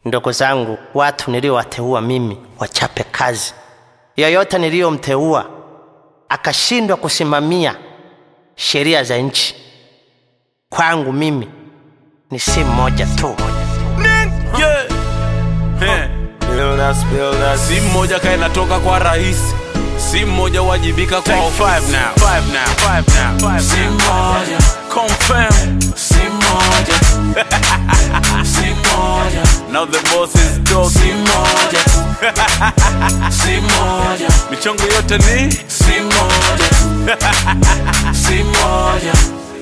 Ndugu zangu, watu niliowateua mimi wachape kazi. Yoyote niliyomteua akashindwa kusimamia sheria za nchi, kwangu mimi ni si mmoja tu. Yeah. Eh. Si mmoja kae natoka kwa rais, si mmoja wajibika kwa Take ofisi. five now, five now, five now, five Si now. mmoja confirm, Si moja. Si moja. now the boss is dog. Si moja. Si moja. Michongo yote ni Si moja. Si moja.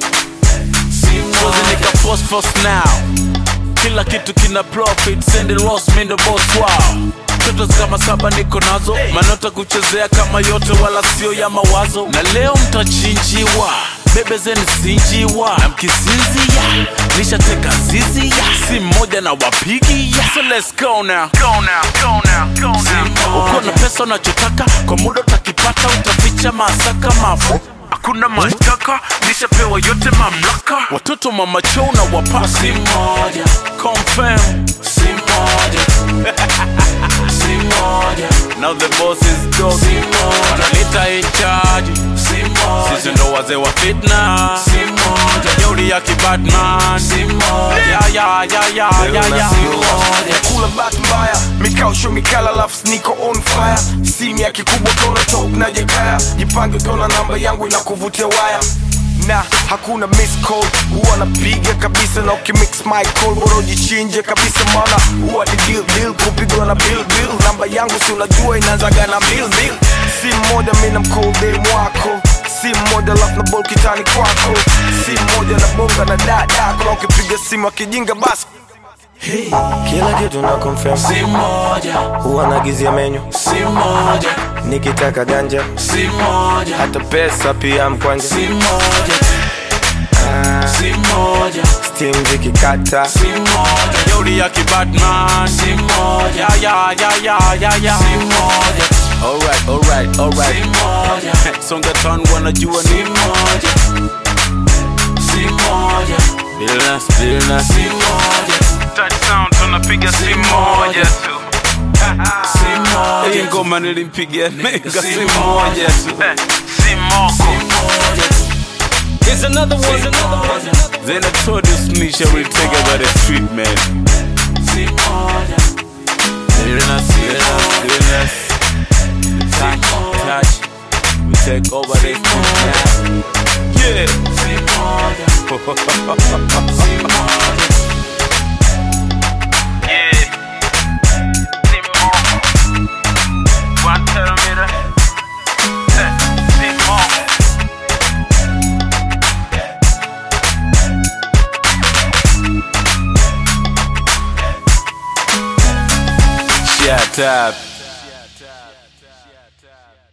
Si Sozi moja. nika post post now kila kitu kina profit send it loss mi ndo boss wao toto kama saba niko nazo manota kuchezea kama yote wala sio ya mawazo na leo mtachinjiwa bebe zeni sinjiwa na mkisinzia nishateka zizi ya si mmoja na wapigi ya so let's go now go now go now go now uko na pesa unachotaka kwa muda utakipata utaficha masaka mafu hakuna mashtaka nishapewa yote mamlaka watoto mama chou na wapasi Si moja. confirm Si moja. Si moja. now the boss is dog Si moja. wanalita in charge Si moja. sisi ndo wazee wa fitna Si moja. jeuri ya kibatman Si moja. ya ya ya ya ya ya Si moja. kula bahati mbaya mikausho mikala lafu niko on fire simu ya kikubwa tona top na jekaya jipange tona namba yangu inakuvutia waya na hakuna miss call huwa napiga kabisa na ukimix my call bora ujichinje kabisa maana huwa ni deal deal kupigwa na bill bill namba yangu si unajua inaanzaga na bill bill si mmoja mi na mkoldem wako si mmoja lafu na bol kitani kwako si mmoja na bonga na dadako na ukipiga simu akijinga basi kila kitu na confirm Si moja. huwa nagizia menyu Si moja. nikitaka ganja Si moja. hata pesa pia mkwanja Si moja. Si moja. stim zikikata Si moja. jeuri ya kibatman Si moja. ya ya ya ya ya ya Si moja. alright alright Si alright moja. songa tan wanajua Si ni moja. Si moja. Billnas, billnas. Si moja. touchdown tunapiga si moja tu Si hii moja. ngoma nilimpigia nigga Si si moja tu si moko Here's another one. then I told you Snisha will take over the street man Si moja. billnas billnas billnas touch touch we take over the street now yeah Si moja. Si moja. yeah si moko one terameter Eh, si moko Shut up.